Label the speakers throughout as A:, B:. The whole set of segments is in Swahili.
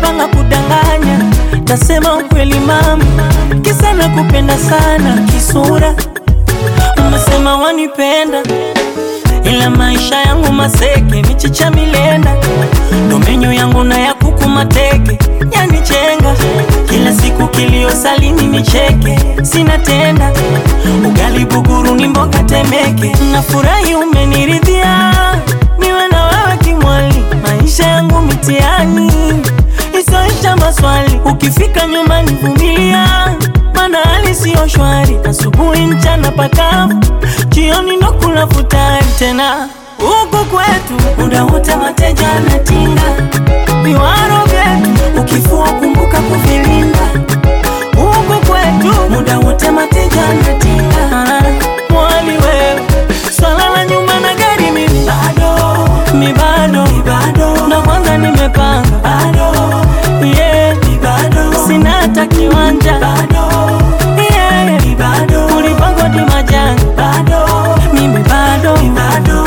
A: umepanga kudanganya, tasema ukweli mama, kisa nakupenda sana kisura, umesema wanipenda ila maisha yangu maseke, michicha milenda, ndo menyu yangu na ya kuku mateke, yanichenga kila siku, kilio salini nicheke, sina tenda ugali buguru ni mboga temeke, nafurahi umeniridhia, niwe na wewe kimwali, maisha yangu mitiani isoisha maswali, ukifika nyumbani vumilia, mana hali siyo shwari, asubuhi mchana pakavu, jioni ndo kula futari tena huku kwetu muda wote mateja anatinga viwaro vyetu, ukifua kumbuka kuvilinda. Huku kwetu muda wote mateja anatinga mwali wewe, swala la nyumba na gari mimi bado, mi bado, mi bado, na kwanza nimepanga bado, yeah, mi bado, sina hata kiwanja bado, yeah, mi bado, kulipangwa di majani bado, mimi bado, mi bado.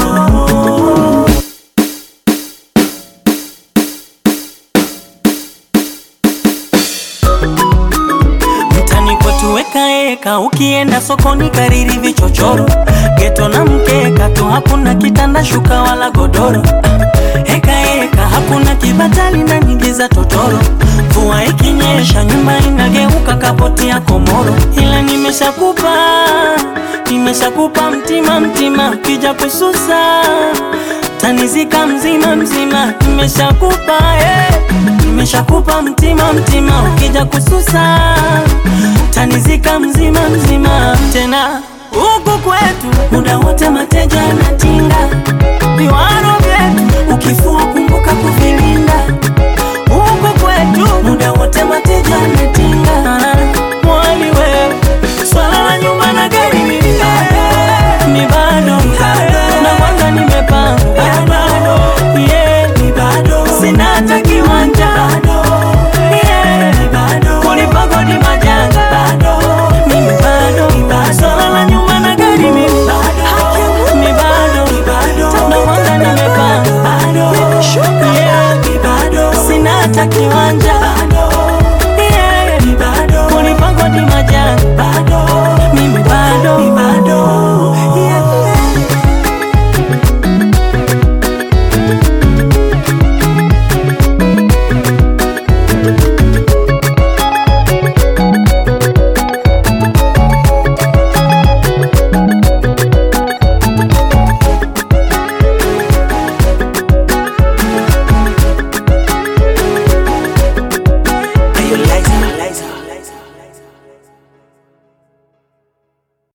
A: Mtani kwetu weka eka, ukienda sokoni kariri vichochoro, geto na mkeka tu, hakuna kitanda shuka wala godoro. Heka eka, hakuna kibatali na nyingi za totoro. Mvua ikinyesha nyumba inageuka kapoti ya komoro, ila nimeshakupa nimeshakupa mtima mtima, ukija kususa tanizika mzima mzima, nimeshakupa eh, nimeshakupa mtima mtima, ukija kususa tanizika mzima mzima. Tena huku kwetu muda wote mateja anatinga viwaro vyetu, ukifua